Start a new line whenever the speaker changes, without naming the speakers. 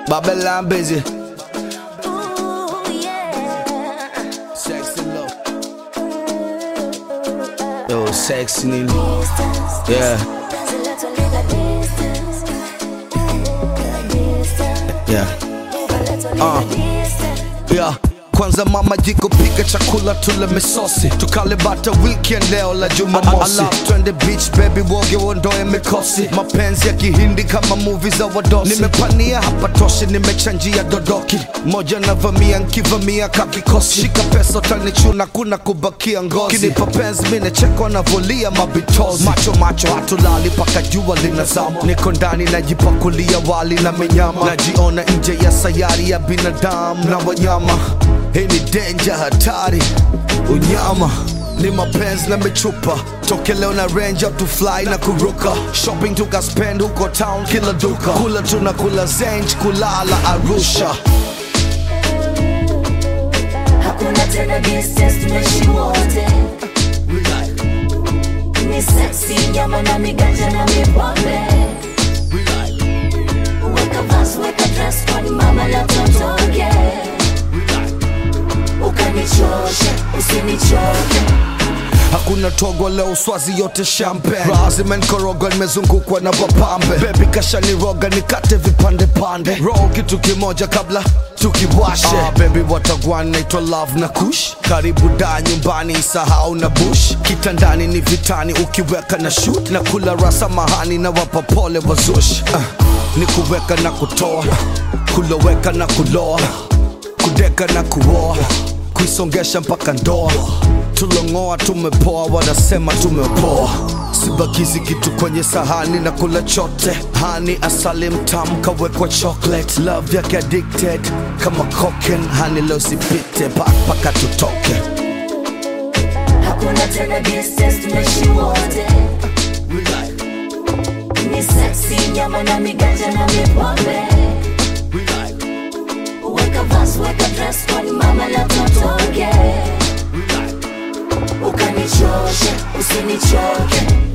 Babylon busy.
Ooh, yeah.
Sexy love. Yo, sexy nini?
Distance.
Yeah,
There's a lot of little distance. Distance.
yeah.
A little
Uh.
little distance.
Yeah. Kwanza mama jiko pika chakula tule misosi tukale bata weekend leo la jumamosi twende beach baby woge uondoe mikosi mapenzi ya kihindi kama movie za wadosi nimepania hapa toshi nimechanjia dodoki moja navamia nkivamia kakikosi shika pesa utanichuna kuna kubakia ngozi kinipa penzi minechekwa navolia mabitozi macho macho hatulali paka jua linazama niko ndani najipakulia wali na minyama najiona nje ya sayari ya binadamu na wanyama hii ni denja hatari unyama ni mapenzi na michupa toke leo na range up to fly na kuruka shopping tukaspend huko town kila duka kula tuna kula zenj kulala arusha
Hakuna tena distance, tunaishi wote. Ni sexy, nyama na miganja na mipombe. Weka vas, weka dress code, mama la totoke. Ukanichoshe, usinichoke.
hakuna togo leo swazi yote champagne raha zimenkoroga nimezungukwa na wapambe bebi kashaniroga nikate vipande pande roho kitu kimoja kabla tukiwashe ah, bebi watagwan naitwa love na kush karibu da nyumbani isahau na bush kitandani ni vitani ukiweka na shoot na kula rasa mahani na wapa pole wazush ah, ni kuweka na kutoa kuloweka na kuloa kudeka na kuoa kuisongesha mpaka ndoa tulongoa tumepoa wanasema tumepoa sibakizi kitu kwenye sahani na kula chote hani asali mtamu kawekwa chocolate love yake addicted kama cocaine hani leo sipite paka tutoke
Hakuna tena distance, tunaishi wote. Ni sexy, nyama na miganja na mipombe. Weka vas, weka dress code, mama la totoke. Ukanichoshe, usinichoke.